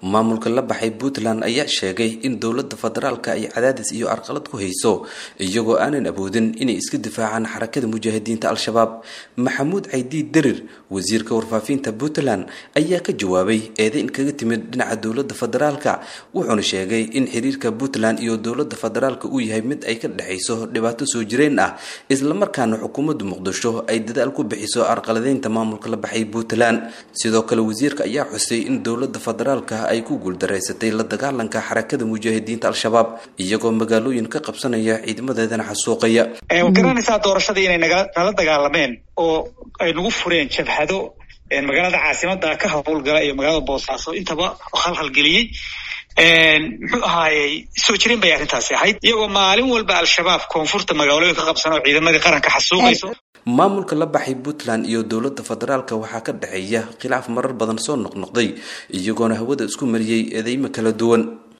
maamulka la baxay puntland ayaa sheegay in dowladda federaalka ay cadaadis iyo arqalad ku hayso iyagoo aanan awoodin inay iska difaacaan xarakada mujaahidiinta al-shabaab maxamuud caydiid derir wasiirka warfaafinta puntland ayaa ka jawaabay eedeyn kaga timid dhinaca dowladda federaalka wuxuuna sheegay in xiriirka puntland iyo dowladda federaalka uu yahay mid ay ka dhexayso dhibaato soo jireen ah islamarkaana xukuumadda muqdisho ay dadaal ku bixiso arqaladeynta maamulka la baxay puntland sidoo kale wasiirka ayaa xusay in dowladda federaalka ay ku guuldaraysatay la dagaalanka xarakada mujaahidiinta al-shabaab iyagoo magaalooyin ka qabsanaya ciidamadeedana xasuuqaya garanaysaa doorashadii inay nala dagaalameen oo ay nagu fureen jabhado magaalada caasimada ka howlgala iyo magaalada boosaaso intaba halhalgeliyey muxuu ahaayey soo jireen bay arrintaasi ahayd iyagoo maalin walba al-shabaab koonfurta magaalooyin ka qabsan oo ciidamadii qaranka xasuuqayso maamulka la baxay puntland iyo dowladda federaalka waxaa ka dhexeeya khilaaf marar badan soo noqnoqday iyagoona hawada isku mariyey eedeymo kala duwan